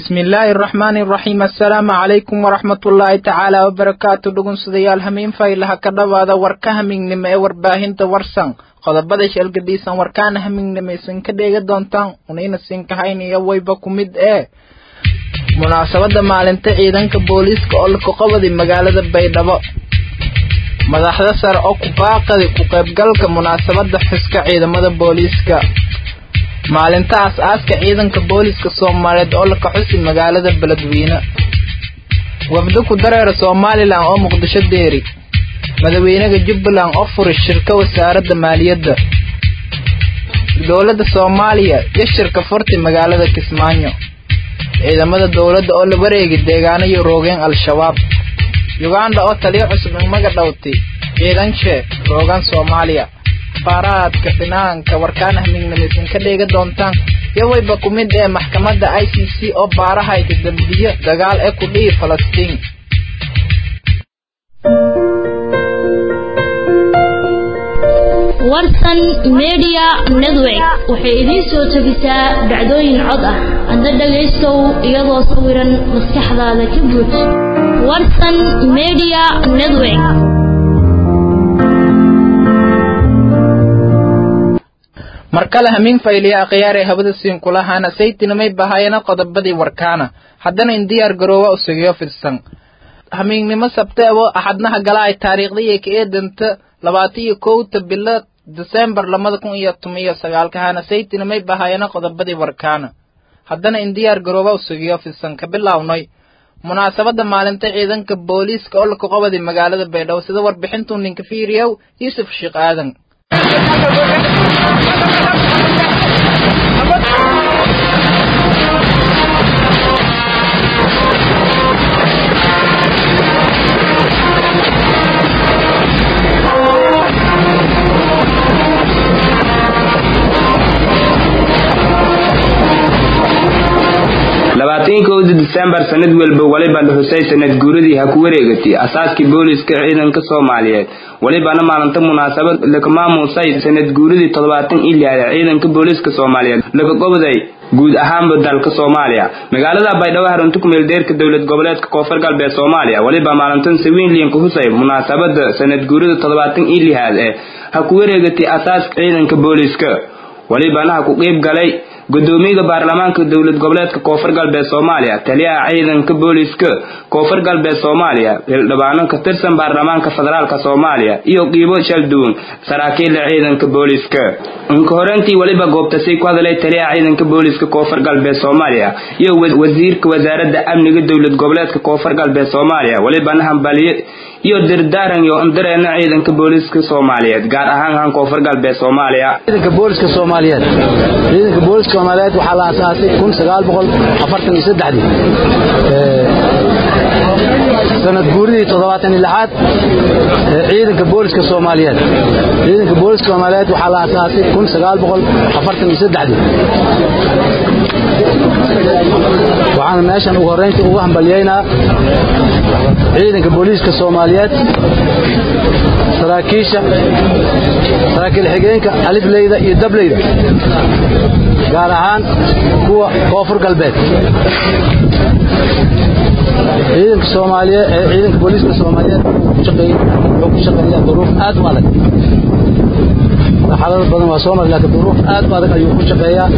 bismi illaahi araxmaani araxiim assalaamu calaykum waraxmatullaahi tacaala wabarakaatu dhugunsudayaal hamiin faylaha ka dhowaada warka hamignimo ee warbaahinta warsan qodobada sheelgadhiisan warkaana hamignimo isin ka dheega doontaan unayna siinkahayniyo wayba ku mid ee munaasabadda maalinta ciidanka booliiska oo la koqobadi magaalada baydhabo madaxda sare oo ku baaqadi ku qaybgalka munaasabadda xuska ciidamada booliiska maalinta aas-aaska ciidanka booliiska soomaaliyeed oo la kaxusi magaalada beledweyne wafdo ku dareera somalilan oo muqdisho deeri madaxweynaha jubbaland oo furay shirka wasaaradda maaliyadda dowladda soomaaliya iyo shirka furti magaalada kismaayo ciidamada dowladda oo la wareegi deegaano iyo roogeen al-shabaab yuganda oo taliyo cusub inmaga dhowti ciidanshe roogan soomaaliya faaraadka dhinaanka warkaan hamignimeysan ka dheega doontaan iyo wayba ku mid ee maxkamadda i c c oo baarahayda dembiyo dagaal ee ku dhihi falastiin warsan media network waxay idiin soo jebisaa dhacdooyin cod ah hadda dhagaystow iyadoo sawiran maskaxdaada ka buuj warsan media network mar kale hamiin fayliya akhyaar ee habada siin kulahana saytinimay bahayana qodobadii warkaana haddana in diyaar garoowa usugiyo fidsan hamiignimo sabteebo axadnaha gala ay taariikhdaiyo ka eedanta labaatan iyo kowta bilo desembar labada kun iyo toban iyo sagaalkahana saytinimay bahayana qodobadii warkaana haddana in diyaar garooba usugiyo fidsan ka bilownay munaasabadda maalinta ciidanka booliiska oo la koqobadi magaalada baydhabo sida warbixintuu ninka fiiriyow yuusuf sheekh aadan labaatanki kowda disembar sanad walba walibana xusay sanad guuradii ha ku wareegatay asaaskii booliiska ciidanka soomaaliyeed walibana maalinta munaasabad laka maamuusay sanad guuradii toddobaatan iyo lixda ciidanka booliiska soomaaliyeed laka gobday guud ahaanba dalka soomaaliya magaalada baydhabo harunta kumeeldeerka dowlad goboleedka koonfur galbeed soomaaliya waliba maalintan sawiinliyanka husay munaasabada sanad guurada toddobaatan iyo lixaad ee ha ku wareegatay asaaska ciidanka booliiska walibana ha ku qeyb galay gudoomiyaha baarlamaanka dowlad goboleedka koonfur galbeed soomaaliya taliyaha ciidanka booliiska koonfur galbeed soomaaliya hildhibaano ka tirsan baarlamaanka federaalka soomaaliya iyo qiibo shalduwan saraakiila ciidanka booliiska inka horeyntii weliba goobtasay ku hadalay taliyaha ciidanka booliiska koonfur galbeed soomaaliya iyo wasiirka wasaaradda amniga dowlad goboleedka koonfur galbeed soomaaliya welibana hambaliyo iyo dirdaaran iyo indareena ciidanka booliiska soomaaliyeed gaar ahaan han koonfur galbeed soomaaliya ciidanka booliiska soomaaliyeed ciidanka booliiska soomaaliyeed waxaa la aasaasay kun sagaal boqol afartan iyo saddexdii sanad guuridii toddobaatan iyo lixaad ciidanka booliiska soomaaliyeed ciidanka booliiska soomaaliyeed waxaa la aasaasay kun sagaal boqol afartan iyo saddexdii waxaana meeshan ugu horreyntii ugu hambalyeynaa ciidanka booliiska soomaaliyeed saraakiisha saraakiil xigeenka alifleyda iyo dableyda gaar ahaan kuwa koonfur galbeed ciidanka soomaaliyeed ee ciidanka booliiska soomaaliyeed wuxuu ku shaqeeyaa duruuf aad u adag xaalado badan waa soo maray laakiin duruuf aad u adag ayuu ku shaqeeyaa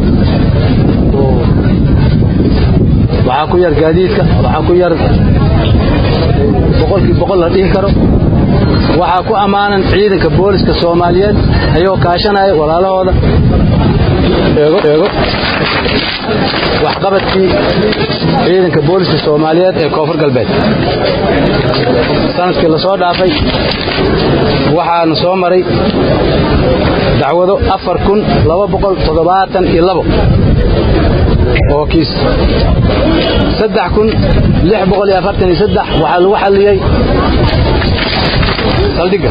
waxaa ku yar gaadiidka waxaa ku yar boqolkii boqol la dhihi karo waxaa ku ammaanan ciidanka booliska soomaaliyeed ayagoo kaashanaya walaalahooda eego waxqabadkii ciidanka booliska soomaaliyeed ee koonfur galbeed sanadkii la soo dhaafay waxaana soo maray dacwado afar kun laba boqol toddobaatan iyo labo oo kiis saddex kun lix boqol iyo afartan iyo saddex waxaa lagu xalliyey saldhigga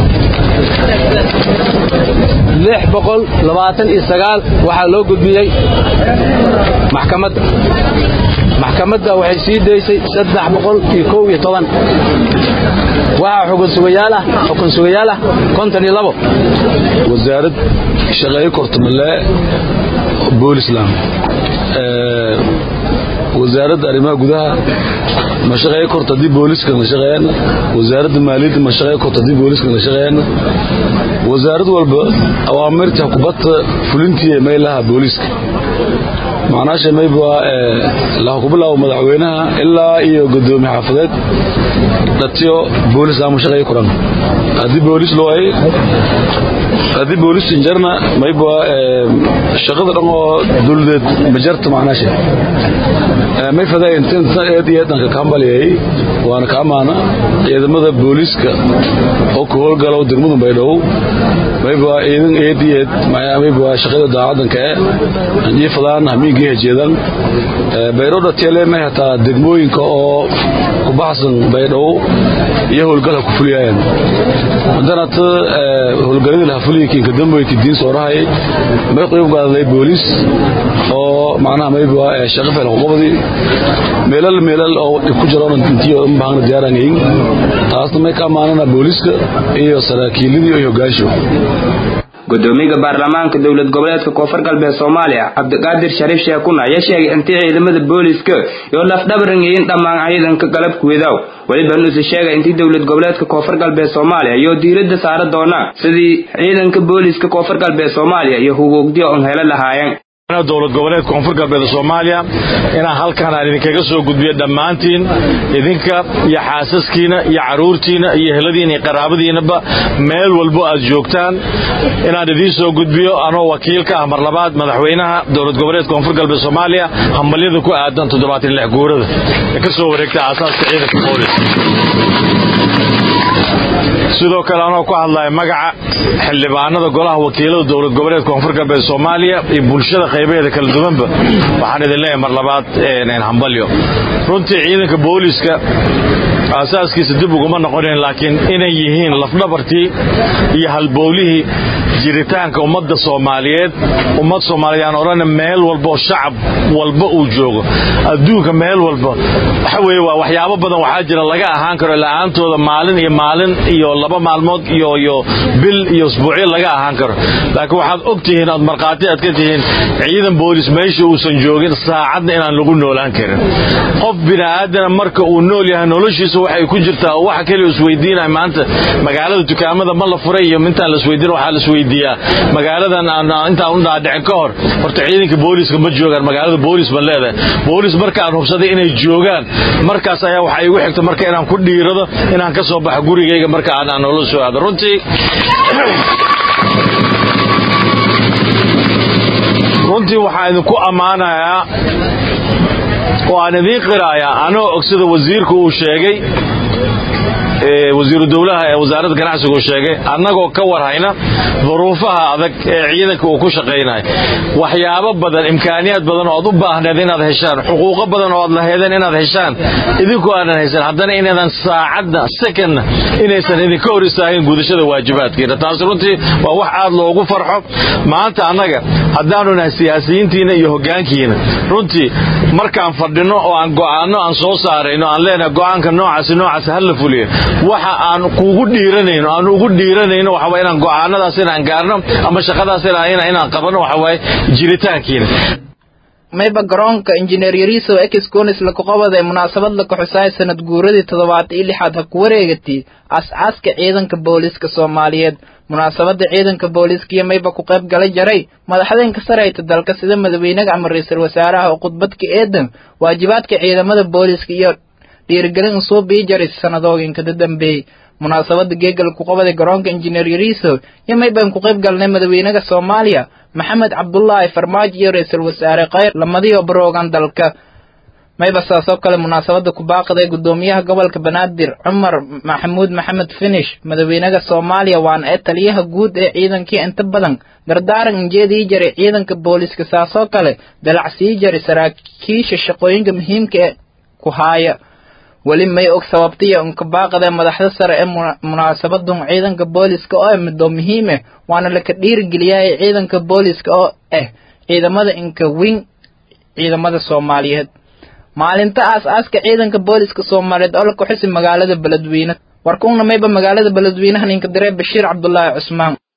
lix boqol labaatan iyo sagaal waxaa loo gudbiyey maxkamadda maxkamadda waxay sii daysay saddex boqol iyo kow iyo toban waxaa xukun sugayaal ah xukun sugayaal ah konton iyo labo wasaarad shaqeeyo kortamalee boolisland wasaaradda arrimaha gudaha ma shaqeeyo korta haddii booliiska la shaqeeyana wasaaradda maaliyadda ma shaqeeyo korta haddii booliiska la shaqeeyana wasaarad walba awaamirta kubadda fulintii may laha booliiska macnaasha mayba laha ku bilaabo madaxweynaha ilaa iyo gudoomiye xaafadeed dhatiyo boolis ama shaqeeyo kuran haddii boolis loo ay haddii boolis injarna mayba shaqada dhan oo dowladeed majarta macnaasha may fadaa inta eed iyo eedanka kaambaliyay waana ka amaana ciidamada booliiska oo ku howlgalo degmadu baydhabo mayba ciidan eed iyo eed mayba shaqada daacadanka ee iyo fadaan hamiinkii hejeedan baydhabo dhatiele may hataa degmooyinka oo ku baxsan baydhabo iyo howlgal ha ku fuliyayaan hadanata howlgaladii laha fuliyikiinka damboyki diin soorahay may qayb gaadaday booliis oo macnaha mayba shaqo fel qobadi meelal meelal oo ku jiraan intii oo baahna diyaaranayn taasna may ka amaanana booliiska iyo saraakiiladii iyo hogaansho gudoomiyaha baarlamaanka dowlad goboleedka koonfur galbeed soomaaliya cabdiqaadir shariif sheekuna ayaa sheegay intii ciidamada booliiska iyo lafdhabaran yihiin dhammaan ciidanka galabkuwedaw weliba nuuse sheegay intii dowlad goboleedka koonfur galbeed soomaaliya iyo diiradda saara doona sidii ciidanka booliiska koonfur galbeed soomaaliya iyo huguugdiyo on helo lahaayeen dowlad goboleed koonfur galbeed soomaaliya inaan halkan aan idinkaga soo gudbiyo dhammaantiin idinka iyo xaasaskiina iyo caruurtiina iyo heladiina iyo qaraabadiinaba meel walbo aad joogtaan inaan idiin soo gudbiyo anoo wakiilka ah mar labaad madaxweynaha dowlad goboleed koonfur galbeed soomaaliya hambalyada ku aadan toddobaatan lix guurada ee ka soo wareegta aasaaska ciidanka boolis sidoo kale anoo ku hadlaya magaca xildhibaanada golaha wakiilada dowlad goboleed koonfur galbeed soomaaliya iyo bulshada qaybaheeda kala duwanba waxaan idin leeyahay mar labaad hambalyo runtii ciidanka booliiska aasaaskiisa dib uguma noqonin laakiin inay yihiin lafdhabartii iyo halbowlihii jiritaanka ummadda soomaaliyeed ummad soomaaliyeed aan odhana meel walboo shacab walba uu joogo adduunka meel walba waxa weeye waa waxyaabo badan waxaa jira laga ahaan karo la'aantooda maalin iyo maalin iyo laba maalmood iyo iyo bil iyo usbuucyo laga ahaan karo laakiin waxaad og tihiin aad markhaati aad ka tihiin ciidan boolis meesha uusan joogin saacadna inaan lagu noolaan karin qof bini aadana marka uu nool yahay noloshiisa waxay ku jirtaa oo waxa keliya isweydiinaya maanta magaalada dukaamada ma la furay iyo intaan la isweydiin waxaa la isweydiiyaa magaaladan aan intaan u dhaadhicin ka hor horta ciidanka booliiska ma joogaan magaalada boolis ban leedahay boolis marka aan hubsaday inay joogaan markaas ayaa waxaa igu xigta marka inaan ku dhiirado inaan ka soo baxo gurigayga marka aan aan nolol soo aado runtii runtii waxaan idinku ammaanayaa oo aan idiin qiraayaa anoo og sida wasiirku uu sheegay wasiiru dowlaha ee wasaaradda ganacsigu sheegay annagoo ka warhayna duruufaha adag ee ciidanka uu ku shaqaynayo waxyaabo badan imkaaniyaad badan oo aad u baahneed inaad heshaan xuquuqo badan oo aad laheedeen inaad heshaan idinku aanan haysan haddana inaydan saacadna sekondna inaysan idinka hor istaagin gudashada waajibaadkiina taasi runtii waa wax aad loogu farxo maanta annaga haddaanu nahay siyaasiyiintiina iyo hoggaankiina runtii markaan fadhino oo aan go'aanno aan soo saarayno aan leenahay go'aanka noocaasi noocaasi ha la fuliyo waxa aan kugu dhiiranayno aan ugu dhiiranayno waxa waye inaan go'aanadaas inaan gaarno ama shaqadaas inaan qabanno waxa waaye jiritaankiina mayba garoonka injineer yariiso exconis lakuqabada ee munaasabad la kaxusaay sanad guuradii toddobaad iyo lixaad ha ku wareegatay as-aaska ciidanka booliiska soomaaliyeed munaasabada ciidanka booliiska iyo mayba ku qayb gala jaray madaxdeenka sareyta dalka sida madaxweynaha ama ra-iisul wasaaraha oo khudbadka eedan waajibaadka ciidamada booliiska iyo dhiirigelin usoo bii jaray sanadooyinka dambeeyey munaasabada geegal ku qabaday garoonka injineer yariiso iyo maybaan ku qayb galnay madaxweynaha soomaaliya maxamed cabdulaahi farmaajo iyo ra-iisul wasaare kheyr lamadiyo baroogan dalka mayba saasoo kale munaasabada ku baaqday gudoomiyaha gobolka banaadir cumar maxamuud maxamed finish madaxweynaha soomaaliya waana ee taliyaha guud ee ciidankii inta badan dardaaran injeedii jaray ciidanka booliiska saasoo kale dalacsii jaray saraakiisha shaqooyinka muhiimka ee ku haaya weli may og sababtiya unka baaqadee madaxda sare ee munaasabadun ciidanka booliiska oo ah midoo muhiim ah waana laka dhiirigeliyahay ciidanka booliiska oo ah ciidamada inka wing ciidamada soomaaliyeed maalinta aas-aaska ciidanka booliiska soomaaliyeed oo la kuxisi magaalada beledweyne warkuuna mayba magaalada beledweynaha ninka diree bashiir cabdulaahi cusmaan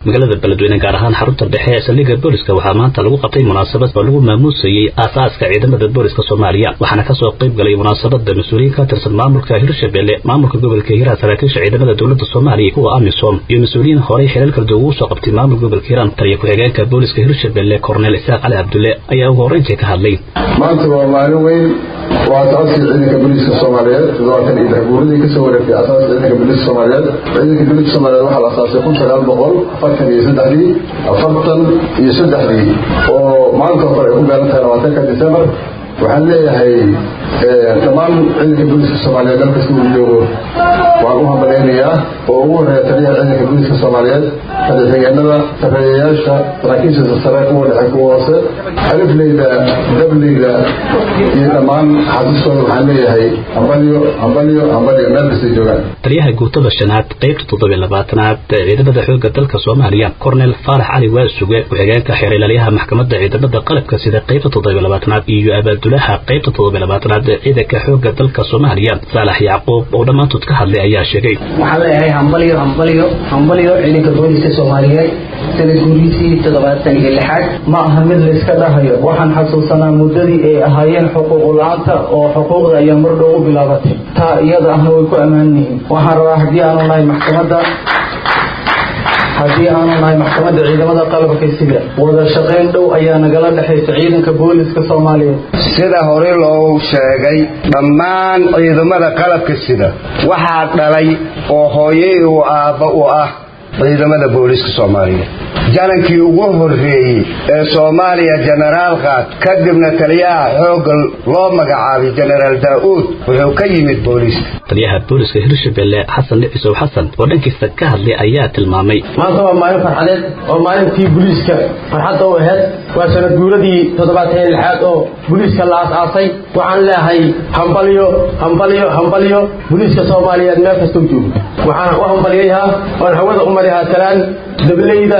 magaalada beledweyne gaar ahaan xarunta dhexe ee saldhigga booliska waxaa maanta lagu qabtay munaasabad oo lagu maamuusayey aasaaska ciidamada booliska soomaaliya waxaana kasoo qayb galay munaasabada mas-uuliyiin ka tirsan maamulka hirshabelle maamulka gobolka hiiraan saraakiisha ciidamada dowladda soomaaliya kuwa amisom iyo mas-uuliyiin horey xilal kala duwan ugu soo qabtay maamulka gobolka hiiraan taliya ku-xigeenka booliska hirshabelle korneel isaaq cali cabdulle ayaa ugu horreyntii ka hadlay maanta waa maalin weyn waa asaasii ciidanka booliiska soomaaliyeed toddobaatan iyo lix guuradii kasoo wareegtay asaaska ciidanka booliiska soomaaliyeed ciidanka booliiska soomaaliyeed waxaa la asaasay kun sagaal boqol afartan iyo saddexdii afartan iyo saddexdii oo maanta hore ay ku gaaran tahay labaatanka disembar waxaan leeyahay dhammaan ciidanka booliiska soomaaliyeed meel kasta uu joogo waan u hambaleynayaa oo ugu horeeya taliyaha ciidanka booliiska soomaaliyeed taliya-xigeenada sarreeyayaasha saraakiisha sare kuwa dhexe kuwa hoose alifleyda dableyda iyo dhammaan xasuustooda waxaan leeyahay hambalyo hambalyo hambalyo meel kastay joogaan taliyaha guutada shanaad qaybta toddobiy labaatanaad ee ciidamada xoogga dalka soomaaliya korneel faarax cali waasuge ku-xigeenka xeerilaaliyaha maxkamadda ciidamada qalabka sida qaybta toddobiy labaatanaad iyo abaaldulaha qaybta toddobiy labaatanaad ee ciidanka xoogga dalka soomaaliya saalax yacquub oo dhammaantood ka hadlay ayaa sheegay waxaan leeyahay hambalyo hambalyo hambalyo ciidanka booliska soomaaliyeed sanad guuriisii toddobaatan iyo lixaad ma aha mid layska dhahayo waxaan xasuusanaa muddadii ay ahaayeen xuquuq la-aanta oo xuquuqda ayaa mar dhow u bilaabatay taa iyada ahna way ku ammaan yihiin waxaan rabaa haddii aanu nahay maxkamadda haddii aanu nahay maxkamadda ciidamada qalabka sida wada shaqayn dhow ayaa nagala dhexaysa ciidanka booliska soomaaliyeed sida hore loogu sheegay dhammaan ciidamada qalabka sida waxaa dhalay oo hooyey uu aabba u ah ciidamada booliska soomaaliyeed janankii ugu horreeyey ee soomaaliya jenaraal qaad kadibna taliyaha xoogga loo magacaabay jenaraal daa'uud wuxuu ka yimid booliiska taliyaha booliska hirshabelle xasan dhicisow xasan oo dhankiisa ka hadlay ayaa tilmaamay maanta waa maalin farxadeed oo maalintii booliiska farxadda u aheyd waa sanad guuradii toddobaatan iyo lixaad oo booliiska la aas-aasay waxaan leeyahay hambalyo hambalyo hambalyo booliiska soomaaliyeed meel kastau joogo waxaan u hambalyayaa oon hawada u marihaa talaan dableyda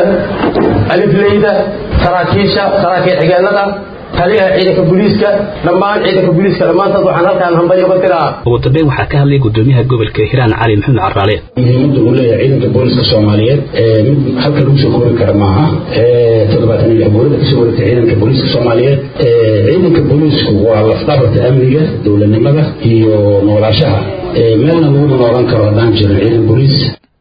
alifleyda saraakiisha saraakiil xigeenada taliyaha ciidanka booliiska dhammaan ciidanka booliiska dhammaantood waxaan halkaan hambalyo ka diraa ugu dambeyn waxaa ka hadlay gudoomiyaha gobolka hiiraan cali maxamed caraale muhiimadda uu leeyahay ciidanka booliska soomaaliyeed mid halka lagu soo koobi kara maaha toddobaatan iyo lix guurada kasoo wareegtay ciidanka booliska soomaaliyeed ciidanka booliisku waa lafdhabarta amniga dowladnimada iyo noolaashaha meelna laguma noolan karo haddaan jirin ciidan booliis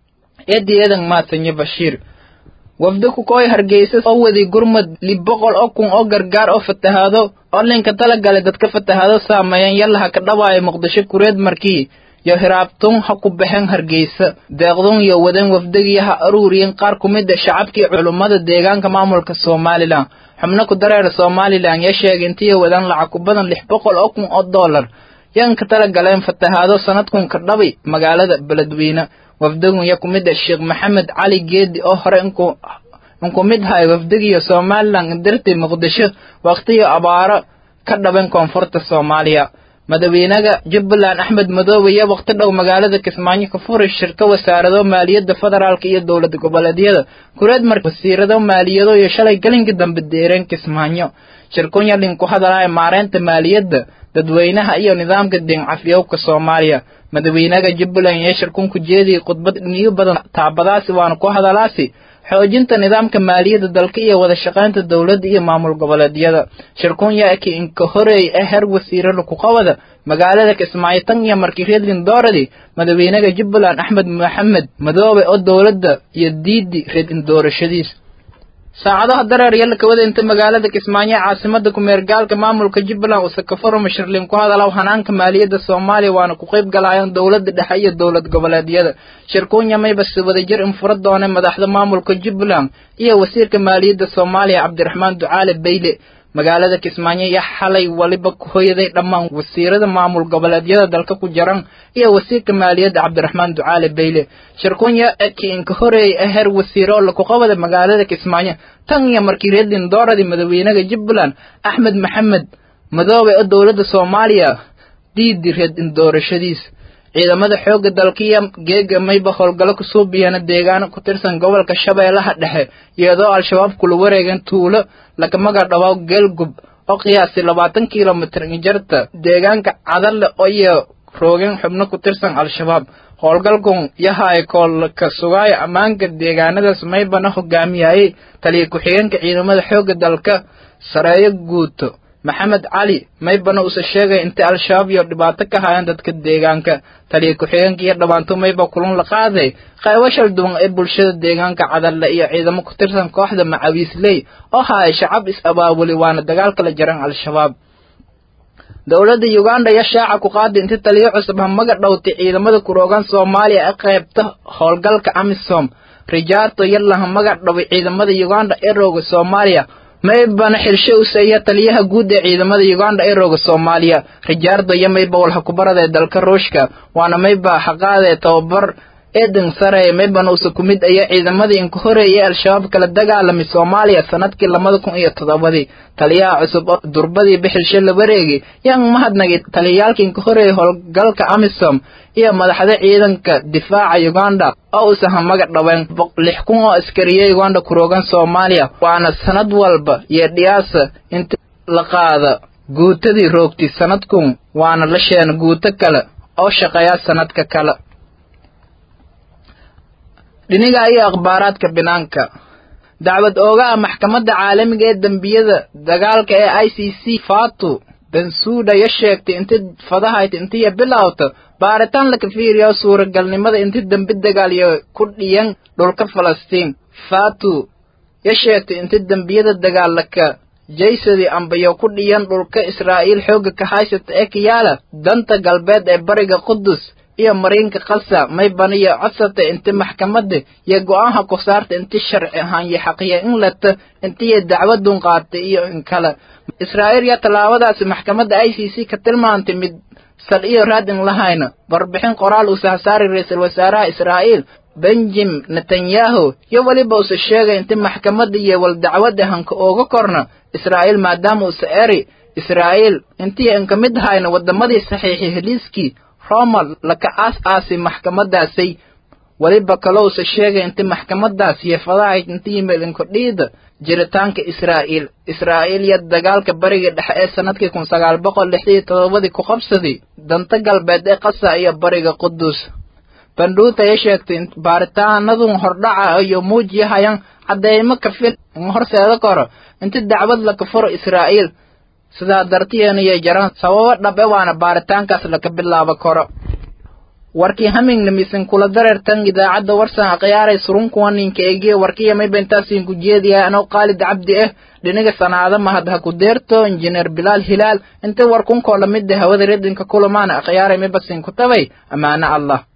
eedi eedan maasanyo bashiir wafdi ku kooy hargeysa oo waday gurmud lib boqol oo kun oo gargaar oo fatahaado oo linka talagalay dadka fatahaado saameeyeen yallaha ka dhawaaya muqdisho kureed markii yo hiraabtun ha ku baxeen hargeysa deeqdun iyo wadan wafdigii ha aruuriyeen qaar ku mid a shacabkii culummada deegaanka maamulka somalilan xubno ku dareer somalilan yaa sheegay intiiyo wadan lacag ku badan lix boqol oo kun oo dollar yan ka talagaleen fatahaado sanadkun ka dhabi magaalada beledweyne wafdigun ya ku mid a sheekh maxamed cali geedi oo hore inku inku mid hay wafdigiyo somalilan indirtay muqdisho waqtiyo abaaro ka dhaban koonfurta soomaaliya madaxweynaha jubbaland axmed madoobe iyo waqti dhow magaalada kismaayo ka furay shirka wasaarado maaliyadda federaalka iyo dowlad goboleedyada kureed marka wasiirado maaliyado iyo shalay gelinka dambe deereen kismaayo shirkunya linku hadalaya maareynta maaliyadda dadweynaha iyo nidaamka deencafyowka soomaaliya madaxweynaha jubbaland iyo shirkunku jeediyay khudbad dhiniyo badan taabadaasi waana ku hadalaasi xoojinta nidaamka maaliyadda dalka iyo wada shaqaynta dowladda iyo maamul goboleedyada shirkun yaaki inka horeey ee heer wasiire lakuqabada magaalada kismaayo tan iyo markii redlin dooradi madaxweynaha jubbaland axmed maxamed madoobe oo dowladda iyo diidi redin doorashadiis saacadaha dareer yalla kawada inta magaalada kismaayo ee caasimada kumeergaalka maamulka jubbaland uu sakafaro shirlin ku hadalaw hanaanka maaliyadda soomaaliya waana ku qayb galayaan dowladda dhexe iyo dowlad goboleedyada shirkuunya maybase wadajir in fura doone madaxda maamulka jubbaland iyo wasiirka maaliyadda soomaaliya cabdiraxmaan ducaale bayle magaalada kismaayo iyo xalay waliba ku hoyaday dhammaan wasiirada maamul goboleedyada dalka ku jiran iyo wasiirka maaliyadda cabdiraxmaan ducaale bayle shirkunya kiinka horeeyay ee heer wasiire oo lakuqabada magaalada kismaayo tan iyo markii redlin dooradii madaxweynaha jubbaland axmed maxamed madoobe oo dowladda soomaaliya diidi redin doorashadiis ciidamada xoogga dalkiya geega mayba howlgallo ku suubiyana deegaano ku tirsan gobolka shabeellaha dhexe iyadoo al-shabaab kula wareegeen tuulo laga maga dhawaw geelgub oo qiyaasay labaatan kilomitir injarta deegaanka cadalle iyo roogeen xubno ku tirsan al-shabaab howlgalkun yahay koolka sugaayo ammaanka deegaanadaas maybana hogaamiyayay taliya ku-xigeenka ciidamada xoogga dalka sareeyo guuto maxamed cali maybana uuse sheegay intay al-shabaab iyo dhibaato ka hayaan dadka deegaanka taliya ku-xigeenka iyo dhabaanto mayba kulun la qaaday qaybo shal duwan ee bulshada deegaanka cadalle iyo ciidamo ku tirsan kooxda macawiisley oo haya shacab is-abaabuli waana dagaal kala jaran al-shabaab dowladda uganda iyo shaaca ku qaaday inta taliyo cusub hamaga dhowtay ciidamada kuroogan soomaaliya ee qaybta howlgalka amisom rijaarto yalla hamaga dhoway ciidamada uganda ee rooga soomaaliya maybana xilsho u seeya taliyaha guud ee ciidamada uganda ee rooga soomaaliya rijaardo iyo mayba walha kubarada ee dalka ruushka waana mayba xaqaadee tababar eedan sare maybana usa ku mid aya ciidamadii inka horeeyay al-shabaab kala dagaalamay soomaaliya sanadkii labada kun iyo toddobadii taliyaha cusub oo durbadii bixilsho la wareegay yaan mahadnagay taliyayaalka inka horeeyay howlgalka amisom iyo madaxda ciidanka difaaca uganda oo uusa hamaga dhaween lix kun oo askariya uganda kuroogan soomaaliya waana sanad walba iyo dhiyaasa inta la qaada guutadii roogtay sanadkun waana la sheena guuto kale oo shaqeeya sanadka kale dhiniga iyo akhbaaraadka binaanka dacwad oogaha maxkamadda caalamiga ee dembiyada dagaalka ee i c c fatu bensuuda ya sheegtay inta fadahayta intiya bilowta baaritaan laka fiiriyo suuragalnimada inta dembi dagaal iyo ku dhiyan dhulka falastiin fatu ya sheegtay inta dembiyada dagaalaka jaysadii ambayo ku dhiyan dhulka israa'iil xoogga ka haysata ee kayaala danta galbeed ee bariga qudus iyo mariinka kasa mayban iyo codsata inti maxkamadda iyo go-aanha ku saarta inti sharci ahaan iyo xaqiya in lata intiyo dacwadun qaatay iyo in kale israa'iil iyo tallaabadaasi maxkamadda i c c ka tilmaantay mid sal iyo raad in lahayna warbixin qoraal uu sahsaari ra-iisul wasaaraha israa'iil benjam netanyahu iyo weliba uuse sheegay inti maxkamadda iyo wal dacwadda hanka ooga korna israa'iil maadaama uuse eri israa'iil intii inka mid hayna waddamadii saxiixay heliiskii roma laka aas aasi maxkamadaasay weliba kalowse sheegay inti maxkamadaas yeefadahayd inta yimid inkordhiida jiritaanka israa'iil israa'iil iyo dagaalka bariga dhexe ee sanadkii kun sagaal boqol lixdii toddobadii ku qabsaday danta galbeed ee qasa iyo bariga qudus bandhuuta ay sheegtay baaritaanadun hordhaca iyo muujiyahayaan cadeymo kafin in horseeda koro inta dacwad laka furo israa'iil sidaa dartiyeena jaraan sababo dhabe waana baaritaankaas laka bilaabo karo warkii hamingnamisin kula dareertan idaacadda warsan akhyaaray surunkuwa ninka eegiye warkiya mayba intaasiin ku jeediyahay anoo qaalid cabdi ah dhiniga sanaado mahad ha ku deerto injineer bilaal hilaal inta warkunkoo lamida hawada redinka kulamaana akhyaaray mayba siin ku tabay ammaano allah